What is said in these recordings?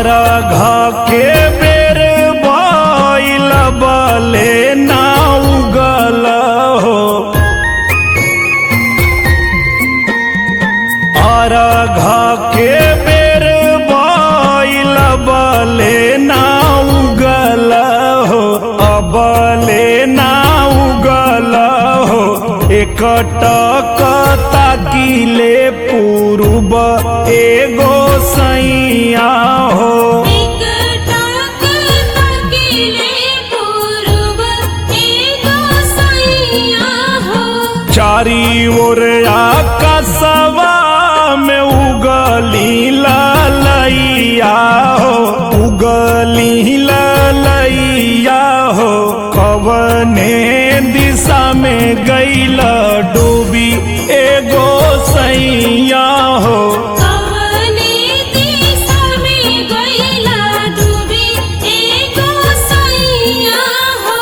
अरघ के बेर भइल बले ना उगल हो अरघ के बेर भइल बले ना उगल हो अबले ना उगल हो एकटक ताकिले पूर्व एगो सैया हो एक टाक तकिले पूर्व एगो सैया हो चारी ओर आकाशवा में उगली ललैया हो उगली ललैया हो कवने दिशा में गैल डूबी एगो सैया हो कवने दिशा में गइला डूबी एगो सैया हो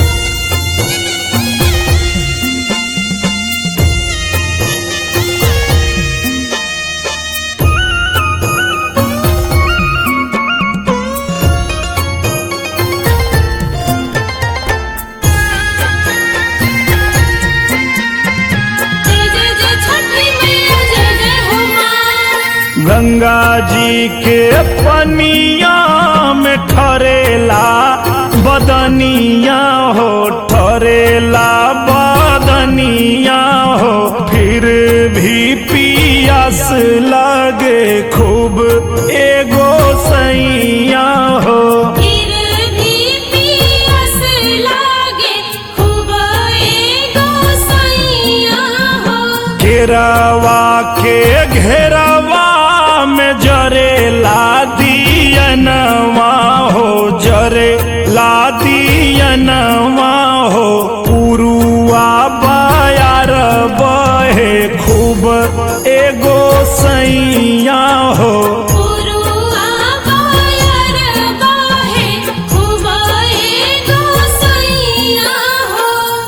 जय जय जय छठी मैया जय जय हो माँ गंगा जी के पनिया में ठरेला बदनिया हो ठरेला बदनिया हो फिर भी पियास लगे खूब एगो सैया हो फिर भी पियास लागे खूब एगो सैया हो घेरवा के घेरवा में जरे ला दियनवा हो जरे ला दियनवा हो पुरुआ बायार बहे खूब एगो सैया हो पुरुआ बायर बाहे खूब एगो सैया हो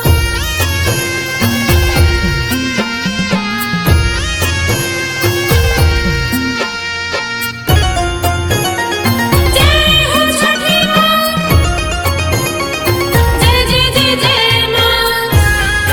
जय हो छठी माँ जय जय जय जय माँ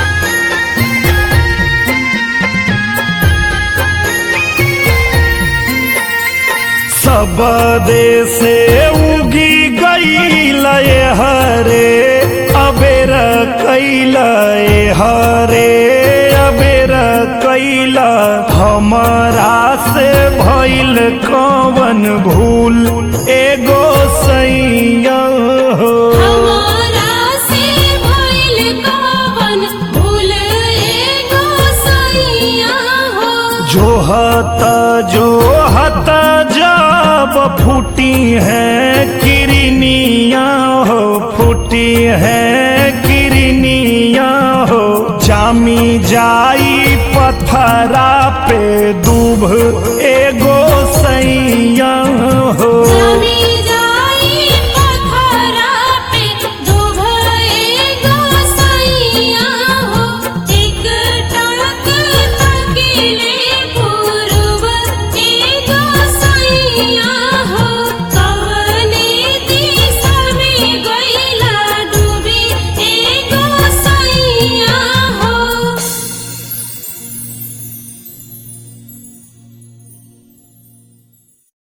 सब देशे उगी गईल हरे अबेर कैल हरे अबेर कैल हमरा से भइल कवन भूल एगो सैया हो हमारा से भइल कवन भूल एगो सैया हो जोहत जोहत जब फूटी है किरनिया हो फूटी है किरनिया हो जामी जाई पथरा पे दूब एगो सैया हो जमी